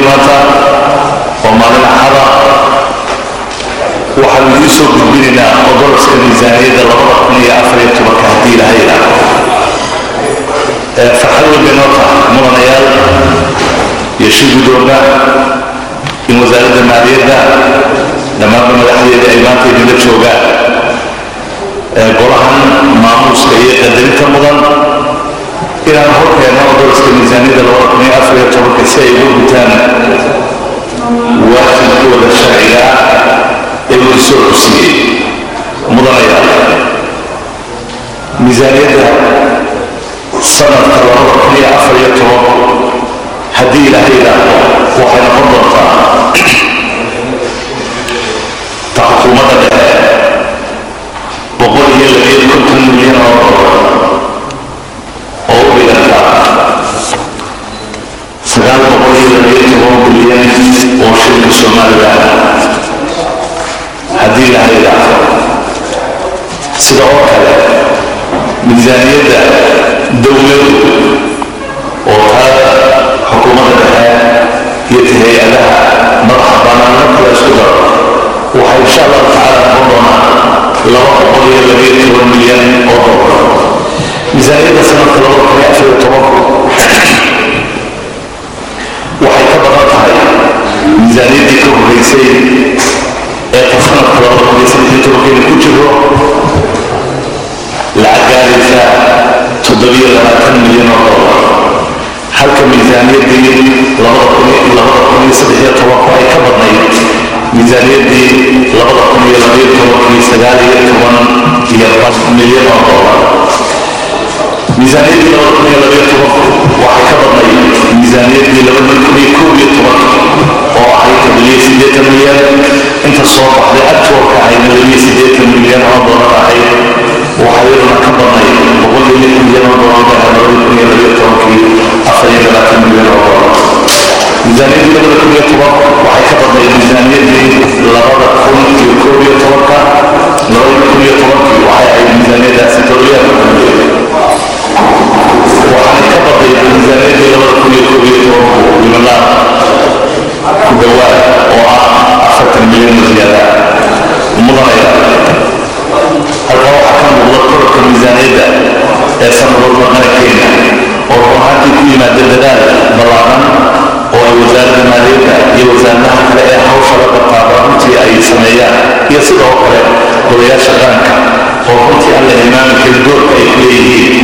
weeye maanta oo maalin axada waxaanu idiin soo gudbinaynaa odolaska miisaaniyadda labada kun iyo afar iyo tobanka haddii ilaha yidhaahdo farxad weyn bay noo tahay mudanayaal iyo shir gudooga in wasaaradda maaliyadda dhammaanba madaxdeeda ay maanta idinla joogaan golahan maamuuska iyo qadarinta mudan inaan horkeenno odolaska miisaaniyadda labada kun iyo afar iyo tobanka si ay ugu gutaan waajibkooda sharciga ee uu soo cusiyey mudanayaal miisaaniyadda sanadka labada kun iyo afar iyo toban haddii ilaahay yidhaahdo waxay noqon doontaa ta xukuumadda dhexe boqol iyo labiyo konton milyan oo dolar oo u dhiganta sagaal boqol iyo labiyo toban bilyan oo shilka somaliland haddii ilaahay yidhaahdo sida oo kale miisaaniyadda dowladu oo taa xukuumadda dhexe iyo ta hay-adaha madaxa bannaan marka la isku daro waxay insha allahu tacaala noqon doonaa laba boqol iyo labiyo toban milyan oo dolar miisaaniyadda sanadka labada kun iyo afar iyo tobanku waxay ka badan tahay miisaaniyaddii ka horreysay ee ta sanadka labada kun iyo saddex iyo tobankeena ku jiro lacag gaaraysa toddobiyo labaatan milyan oo dolar halka miisaaniyaddii labada kun labada kun iyo saddex iyo tobanku ay ka badnayd miisaaniyaddii labada kun iyo labayo tobankii sagaal iyo toban iyo bad milyan oo dolar miisaaniyaddii labada kun iyo labayo tobanku waxay ka badnayd miisaaniyaddii labada kun iyo koob iyo tobanka oo ahayd toddobiyo siddeetan milyan inta soo baxday agtoorka ahayd toddobiyo siddeetan milyan oo dolar ahayd waxaa iyaduna ka badnayd boqol iyo lix milyan oo dolar bay ahayd labada kun iyo labayo tobankii afar iyo labaatan milyan oo dolar miisaaniyaddii labada kun iyo tobanka waxay ka badnayd miisaaniyaddii labada kun iyo koob iyo tobanka labada kun iyo tobankii waxay ahayd miisaaniyaddaasi toddobiyo afartan milyan waxaanay ka badnayd miisaaniyaddii labada kun iyo koob iyo tobanku limanaan ku dhawaad oo ah afartan milyan oo ziyaada mudanaya halkaa waxaa ka muuqda kororka miisaaniyadda ee sanad walba qarankeena oo run ahaantii ku yimaada dadaal ballaaran oo ay wasaaradda maaliyadda iyo wasaaradaha kale ee hawsha la qabtaaba runtii ay sameeyaan iyo sidoo kale golayaasha qaranka oo runtii aan la hilmaami karin doorka ay ku leeyihiin